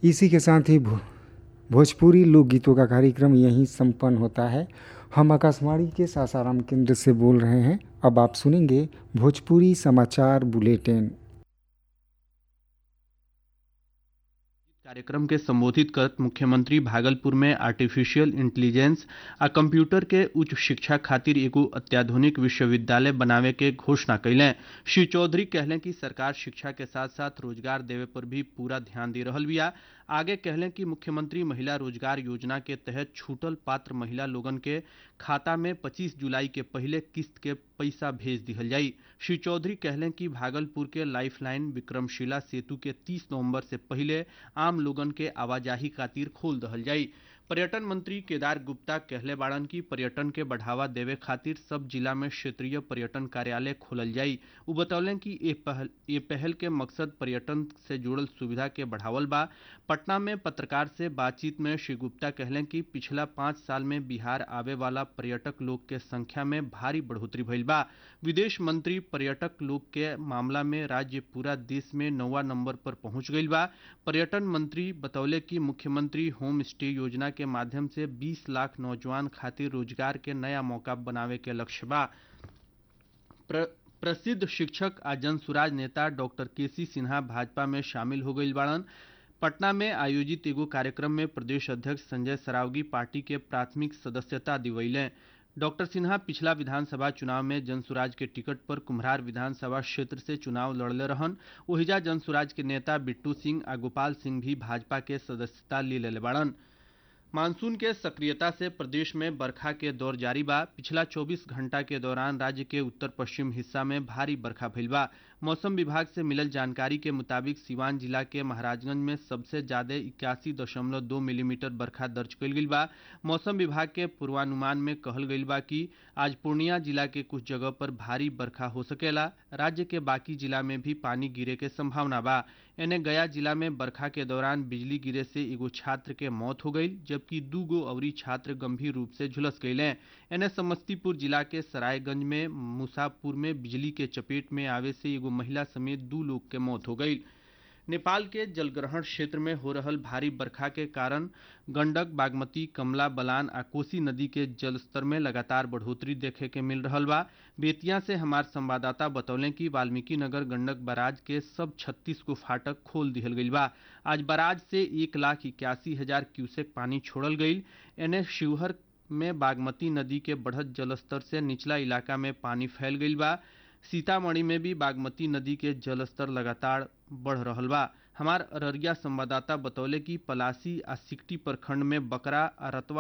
इसी के साथ ही भो, भोजपुरी लोकगीतों का कार्यक्रम यहीं संपन्न होता है हम आकाशवाणी के सासाराम केंद्र से बोल रहे हैं अब आप सुनेंगे भोजपुरी समाचार बुलेटिन कार्यक्रम के संबोधित करत मुख्यमंत्री भागलपुर में आर्टिफिशियल इंटेलिजेंस आ कंप्यूटर के उच्च शिक्षा खातिर एगो अत्याधुनिक विश्वविद्यालय बनावे के घोषणा कैले श्री चौधरी कहले कि सरकार शिक्षा के साथ साथ रोजगार देवे पर भी पूरा ध्यान दे रहल बिया आगे कहले कि मुख्यमंत्री महिला रोजगार योजना के तहत छूटल पात्र महिला लोगन के खाता में 25 जुलाई के पहले किस्त के पैसा भेज दिहल जाई श्री चौधरी कहले कि भागलपुर के लाइफलाइन विक्रमशिला सेतु के 30 नवंबर से पहले आम लोगन के आवाजाही खातिर खोल दहल जाई पर्यटन मंत्री केदार गुप्ता कहले बाड़न की पर्यटन के बढ़ावा देवे खातिर सब जिला में क्षेत्रीय पर्यटन कार्यालय खोलल जाई उ बतौलन कि ये पहल ये पहल के मकसद पर्यटन से जुड़ल सुविधा के बढ़ावल बा पटना में पत्रकार से बातचीत में श्री गुप्ता कहले कि पिछला पाँच साल में बिहार आवे वाला पर्यटक लोग के संख्या में भारी बढ़ोतरी भइल बा विदेश मंत्री पर्यटक लोग के मामला में राज्य पूरा देश में नौवा नंबर पर पहुंच गईल बा पर्यटन मंत्री बतौले कि मुख्यमंत्री होम स्टे योजना के माध्यम से 20 लाख नौजवान खातिर रोजगार के नया मौका बनावे के लक्ष्य बा प्र, प्रसिद्ध शिक्षक आ जनसुराज नेता डॉक्टर केसी सिन्हा भाजपा में शामिल हो गई बाड़न पटना में आयोजित एगो कार्यक्रम में प्रदेश अध्यक्ष संजय सरावगी पार्टी के प्राथमिक सदस्यता दिवैले डॉक्टर सिन्हा पिछला विधानसभा चुनाव में जनसुराज के टिकट पर कुम्हरार विधानसभा क्षेत्र से चुनाव लड़ले रहन ओहिजा जनसुराज के नेता बिट्टू सिंह आ गोपाल सिंह भी भाजपा के सदस्यता ले ले बाड़न मानसून के सक्रियता से प्रदेश में बरखा के दौर जारी बा पिछला 24 घंटा के दौरान राज्य के उत्तर पश्चिम हिस्सा में भारी बरखा भइल बा मौसम विभाग से मिलल जानकारी के मुताबिक सिवान जिला के महाराजगंज में सबसे ज्यादा इक्यासी दशमलव दो मिलीमीटर बरखा दर्ज कइल गइल बा मौसम विभाग के पूर्वानुमान में कहल गइल बा कि आज पूर्णिया जिला के कुछ जगह पर भारी बरखा हो सकेला राज्य के बाकी जिला में भी पानी गिरे के संभावना बा एने गया जिला में बरखा के दौरान बिजली गिरे से एगो छात्र के मौत हो गई जबकि दू गो अवरी छात्र गंभीर रूप से झुलस गए एने समस्तीपुर जिला के सरायगंज में मुसापुर में बिजली के चपेट में आवे से एगो महिला समेत दू लोग के मौत हो गई नेपाल के जलग्रहण क्षेत्र में हो रहल भारी बरखा के कारण गंडक बागमती कमला बलान आ कोसी नदी के जलस्तर में लगातार बढ़ोतरी देखे के मिल रहा बा बेतिया से हमार संवाददाता बतौले कि वाल्मीकि नगर गंडक बराज के सब 36 को फाटक खोल दिहल गई बा आज बराज से एक लाख इक्यासी हजार क्यूसेक पानी छोड़ल गई एने शिवहर में बागमती नदी के बढ़त जलस्तर से निचला इलाका में पानी फैल गई बा सीतामढ़ी में भी बागमती नदी के जलस्तर लगातार बढ़ रहा बा हमार अररिया संवाददाता बतौले कि पलासी आ सिकटी प्रखंड में बकरा आ रतवा